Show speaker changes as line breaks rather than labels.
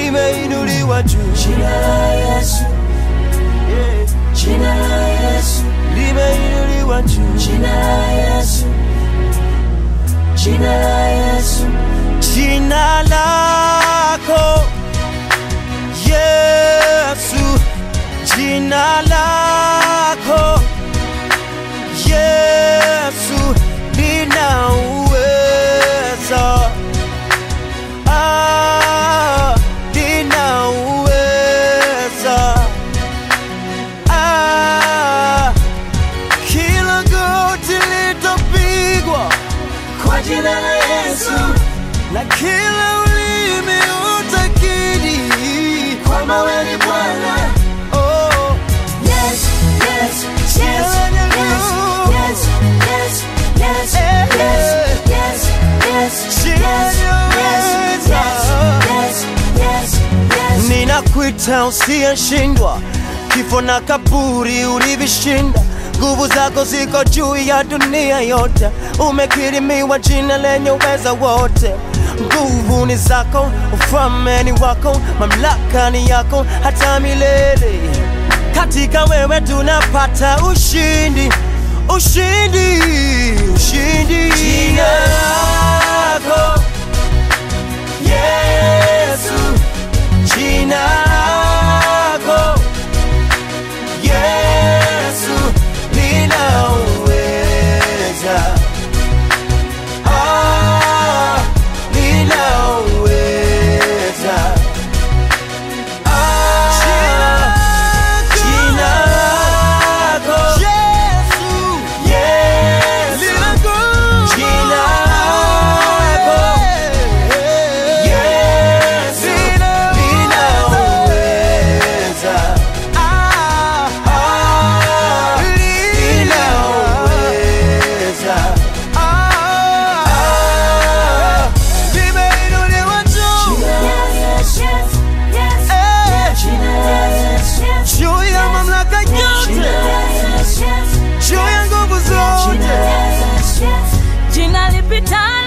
limeinuliwa juu,
Jina la Yesu,
yeah.
jina la Yesu,
limeinuliwa juu,
jina la Yesu, jina la Yesu,
jina lako Yesu, jina lako Yesu lina uweza, ah, lina uweza, ah, kila goti litapigwa
kwa jina la Yesu,
na kila ulimi utakiri
kwamba wewe ni Bwana.
oh,
Yes, yes, yes, yes, yes, yes, yes, yes, yes, yes, yes, yes, yes, yes, yes.
ninakuita usiyeshindwa, kifo na kaburi ulivishinda. Nguvu zako ziko juu ya dunia yote, umekirimiwa jina lenye uweza wote. Nguvu ni zako, ufalme ni wako, mamlaka ni yako hata milele. Katika wewe tunapata ushindi, ushindi, ushindi. Jina lako Yesu, jina lako Yesu lina uweza, ah, lina uweza, ah, jina lako Yesu, Yesu, jina lako Yesu lina uweza, ah, lina uweza, ah, limeinuliwa juu, juu ya mamlaka yote, juu ya nguvu zote.
jina lipitalo